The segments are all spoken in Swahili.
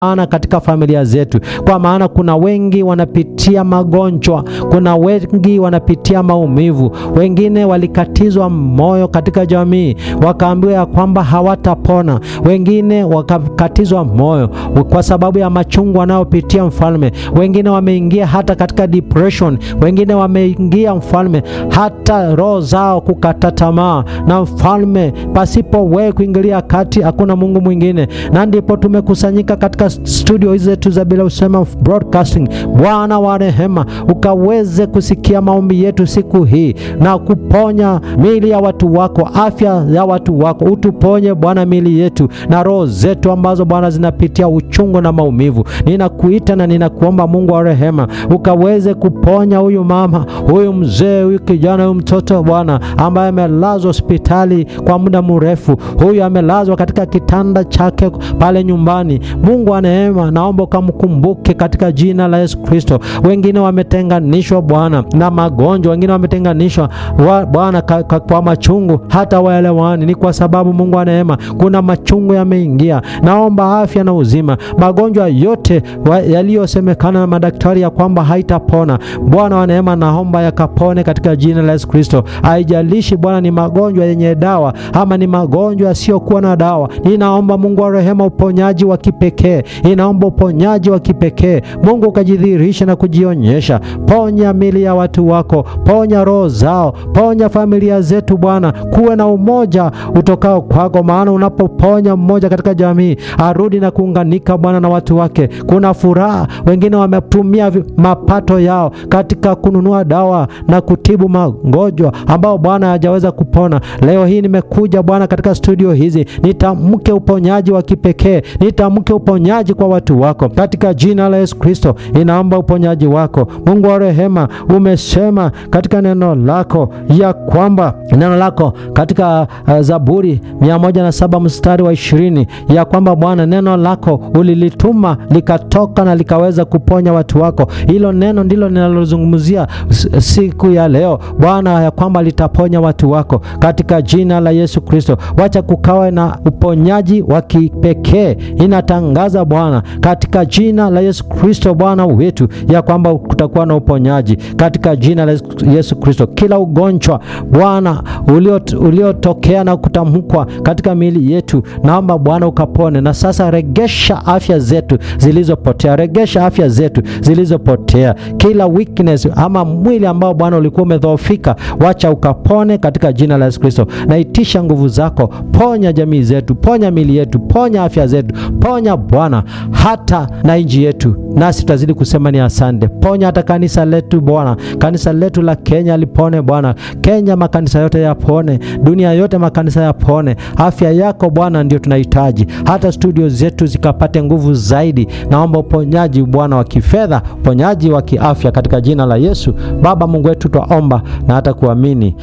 maana katika familia zetu, kwa maana kuna wengi wanapitia magonjwa, kuna wengi wanapitia maumivu, wengine walikatizwa moyo katika jamii, wakaambiwa ya kwamba hawatapona, wengine wakakatizwa moyo kwa sababu ya machungu wanayopitia mfalme, wengine wameingia hata katika depression, wengine wameingia mfalme, hata roho zao kukata tamaa na mfalme, pasipo wewe kuingilia kati, hakuna Mungu mwingine. Na ndipo tumekusanyika katika studio hizi zetu za Bila Usema Broadcasting. Bwana wa rehema, ukaweze kusikia maombi yetu siku hii na kuponya miili ya watu wako, afya ya watu wako, utuponye Bwana miili yetu na roho zetu ambazo Bwana zinapitia uchungu na maumivu. Ninakuita na ninakuomba Mungu wa rehema, ukaweze kuponya huyu mama, huyu mzee, huyu kijana, huyu mtoto Bwana ambaye amelazwa hospitali kwa muda mrefu, huyu amelazwa katika kitanda chake pale nyumbani. Mungu wa neema, naomba ukamkumbuke katika jina la Yesu Kristo. Wengine wametenganishwa Bwana na magonjwa, wengine wametenganishwa wa, Bwana ka, ka, kwa machungu, hata waelewani. Ni kwa sababu Mungu wa neema, kuna machungu yameingia. Naomba afya na uzima, magonjwa yote yaliyosemekana na madaktari ya kwamba haitapona, Bwana wa neema, naomba yakapone katika jina la Yesu Kristo. Haijalishi Bwana ni magonjwa yenye dawa ama ni magonjwa yasiyokuwa na dawa, ninaomba Mungu wa rehema, uponyaji wa kipekee, inaomba uponyaji wa kipekee. Mungu ukajidhihirisha na kujionyesha. Ponya mili ya watu wako, ponya roho zao, ponya familia zetu Bwana, kuwe na umoja utokao kwako, maana unapoponya mmoja katika jamii arudi na kuunganika Bwana na watu wake, kuna furaha. Wengine wametumia mapato yao katika kununua dawa na kutibu magonjwa ambao Bwana hajaweza kupona. Leo hii nimekuja Bwana katika studio hizi, nitamke uponyaji wa kipekee, nitamke uponyaji kwa watu wako katika jina la Yesu Kristo. Inaomba uponyaji wako Mungu wa rehema. Umesema katika neno lako ya kwamba neno lako katika uh, Zaburi mia moja na saba mstari wa ishirini ya kwamba Bwana neno lako ulilituma likatoka na likaweza kuponya watu wako. Hilo neno ndilo ninalozungumzia siku ya leo Bwana, ya kwamba litaponya watu wako katika jina la Yesu Kristo. Wacha kukawe na uponyaji wa kipekee, inatangaza Bwana katika jina la Yesu Kristo Bwana wetu, ya kwamba kutakuwa na uponyaji katika jina la Yesu Kristo. Kila ugonjwa Bwana uliotokea ulio na kutamkwa katika miili yetu, naomba Bwana ukapone. Na sasa regesha afya zetu zilizopotea, regesha afya zetu zilizopotea, kila weakness ama mwili ambao Bwana ulikuwa umedhoofika, wacha ukapone katika jina la Yesu Kristo. Naitisha nguvu zako, ponya jamii zetu, ponya miili yetu, ponya afya zetu, ponya Bwana hata na nchi yetu, nasi tutazidi kusema ni asante. Ponya hata kanisa letu Bwana, kanisa letu la Kenya lipone Bwana. Kenya makanisa yote yapone, dunia yote makanisa yapone. Afya yako Bwana ndio tunahitaji, hata studio zetu zikapate nguvu zaidi. Naomba uponyaji Bwana wa kifedha, uponyaji wa kiafya katika jina la Yesu. Baba Mungu wetu, twaomba na hata kuamini,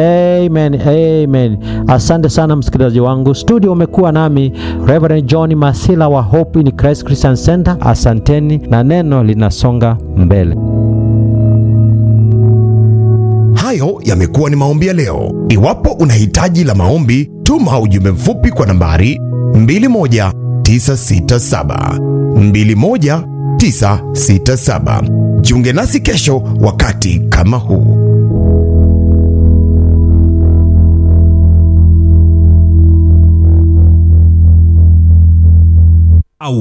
amen, amen. Asante sana msikilizaji wangu, studio umekuwa nami Reverend John Masila wa Hope in Christ Christian Center. Asanteni na neno linasonga mbele. Hayo yamekuwa ni maombi ya leo. Iwapo una hitaji la maombi, tuma ujumbe mfupi kwa nambari 21967 21967. Jiunge nasi kesho wakati kama huu.